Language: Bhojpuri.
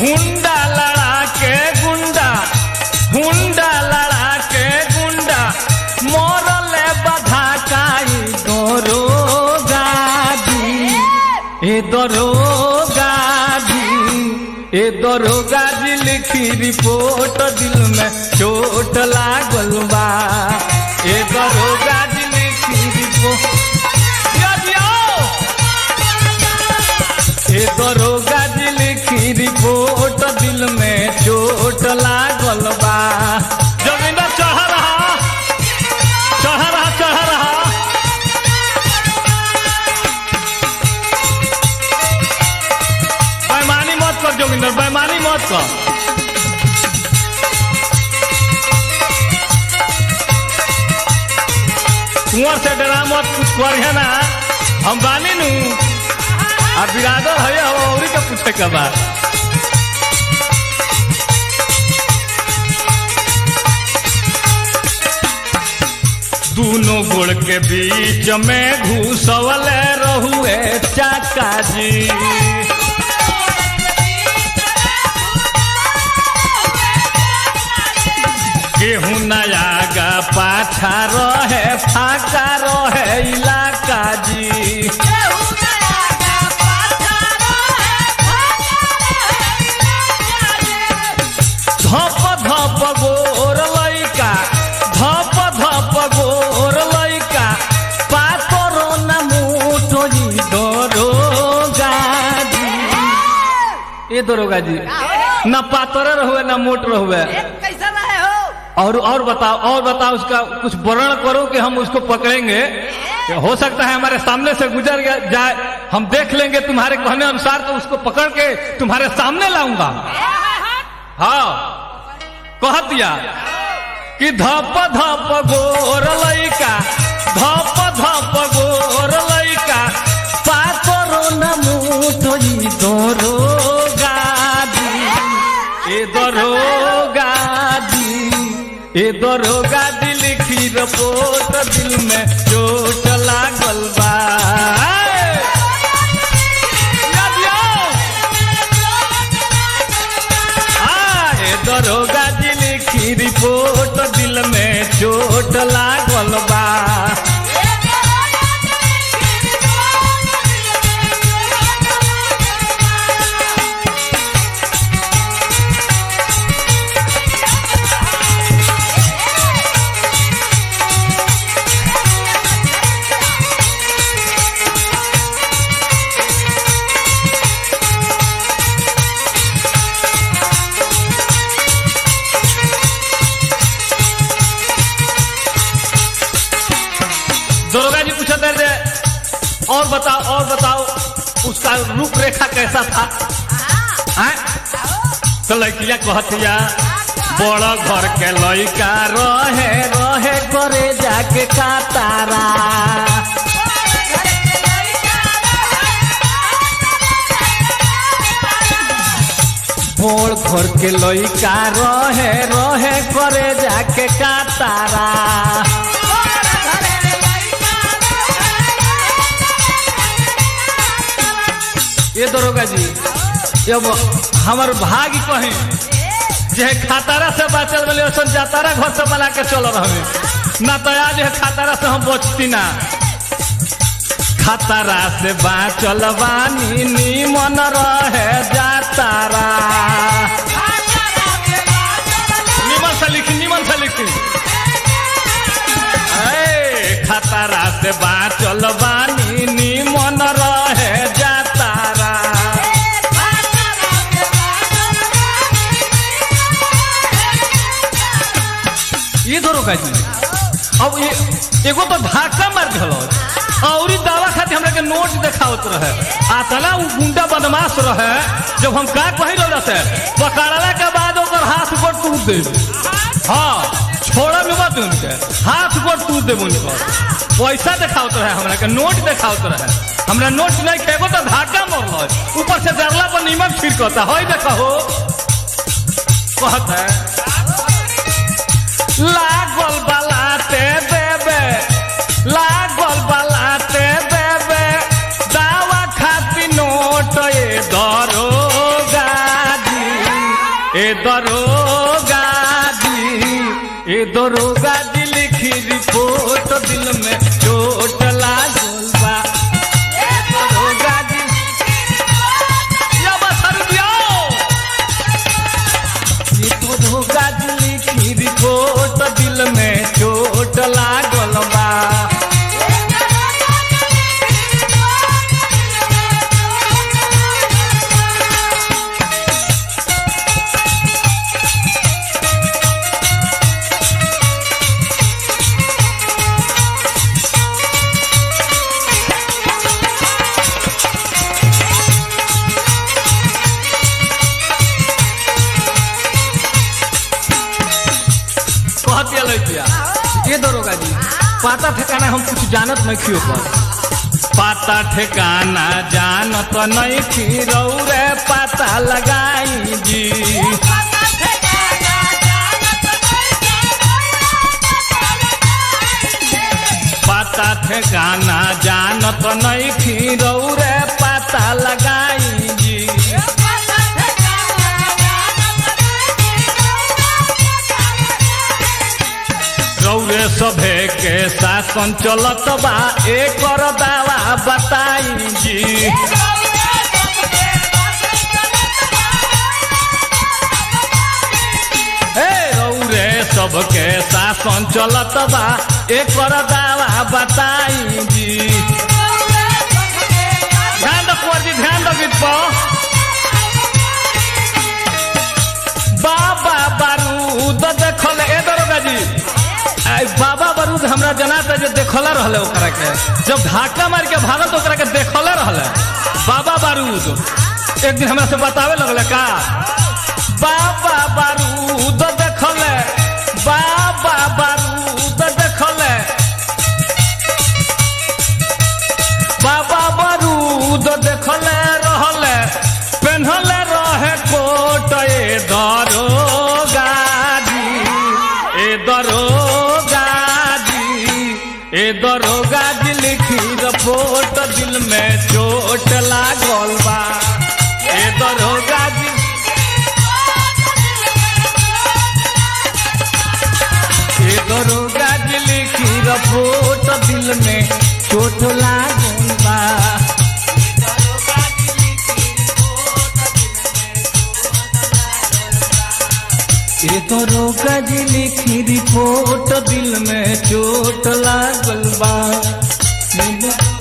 हुंडा लड़ा के गुंडा हुंडा लड़ा के गुंडा मोरले बधा काई दरोगा जी ए दरोगा जी ए दरोगा जी लिखी रिपोर्ट दिल में चोट लागल बा ए दरोगा जी लिखी रिपोर्ट दिया दिया। ए दरोगा जी लिखी रिपोर्ट दिल में चोट लागल बा जोगिंदर चढ़ रहा चढ़ रहा चढ़ रहा बेमानी मत कर जोगिंदर बेमानी मत कर कुंवर से डरा मत कुछ कर ना हम बानी नू आ बिरादर है हम औरी के पूछे के बा दोनों गोड़ के बीच में घुसवल रहुए चाका जी गेहूं नया गा पाछा रहे फाका रहे इलाका जी धप धप गोर लैका धप धप गोर लैका पातर न मुठोजी दरोगा जी ए दरोगा जी न पातर रहुए न मोट रहुए कैसा रहे हो और और बताओ और बताओ उसका कुछ वर्णन करो कि हम उसको पकड़ेंगे हो सकता है हमारे सामने से गुजर गया जाए हम देख लेंगे तुम्हारे कहने अनुसार तो उसको पकड़ के तुम्हारे सामने लाऊंगा हाँ कह दिया कि धप धप गोर लैका धप धप गोर लैका पातरो न मुठोई दरोगा जी ए दरोगा जी ए दरोगा जी लिखी रपोट दिल में चोट लागल बा याद आओ। आए दरोगा जी लिखी रिपोर्ट दिल में चोट लागल बा दरोगा जी पूछते थे और बताओ और बताओ उसका रूपरेखा कैसा था आय? तो लड़किया कहतिया बड़ घर के लड़का रहे रहे करे जाके कातारा बड़ घर के लड़का रहे रहे करे जाके कातारा ये दरोगा जी जब हमार भाग कहीं जे खातारा से बाचल वाले ओसन जातारा घर से बना के चल रहे ना तो आज है खातारा से हम बचती ना खतरा से बाचल बानी निमन रहे जातारा निमन से लिखी निमन से लिखी ए, खतरा से बाचल बानी निमन रहे जातारा ये दरोगा जी अब ये एगो तो धाका मार दिलो और ई दावा खातिर हमरा के नोट देखावत रहे आतला उ गुंडा बदमाश रहे जब हम का कही रहे से पकड़ला के बाद ओकर हाथ गोड़ टूट दे हाँ छोड़ा में मत उनके हाथ गोड़ टूट दे उनको पैसा देखावत रहे हमरा के नोट देखावत रहे हमरा नोट नहीं खेगो तो धाका मरल ऊपर से जरला पर नीमक छिड़कता है देखो कहत है लागल बलाते देबे लागल बलाते देबे दावा खाती नोट ए दरोगा जी ए दरोगा जी ए दरोगा जी लिखी रिपोर्ट दिल में चोट लागल बा ए दरोगा जी या बसर दियो ये दरोगा जी लिखी रिपोर्ट दिल में चोट लागल बा कहतिया लड़किया ये दरोगा जी पाता ठिकाना हम कुछ जानत नहीं खियो पर पाता ठिकाना जानत नहीं खी रे पाता लगाई जी पाता ठिकाना जानत नहीं खी रे पाता लगाई जी रौरे सभे के शासन चलत बा एकर दावा बताई जी हे रौरे सबके शासन चलत बा एकर दावा बताई जी ध्यान दो कुंवर जी ध्यान दो गीत पर बाबा बारूद देखल ए दरोगा जी आई बाबा बारूद हमरा जनाता जे देखला रहले ओकरा के जब धाका मार के भागल तो ओकरा के देखला रहले बाबा बारूद एक दिन हमरा से बतावे लगले का बाबा बारूद देखले बाबा बारूद देखले बाबा बारूद देखले रहले पेन्हले रहे कोट ए दरोगा जी ए दरोगा जी ए दरोगा जी लिखी रिपोर्ट दिल में चोट लागल बा ए दरोगा जी ए दरोगा जी लिखी रिपोर्ट दिल में चोट लागल बा ए दरोगा जी लिखी रिपोर्ट दिल में चोट लागल बा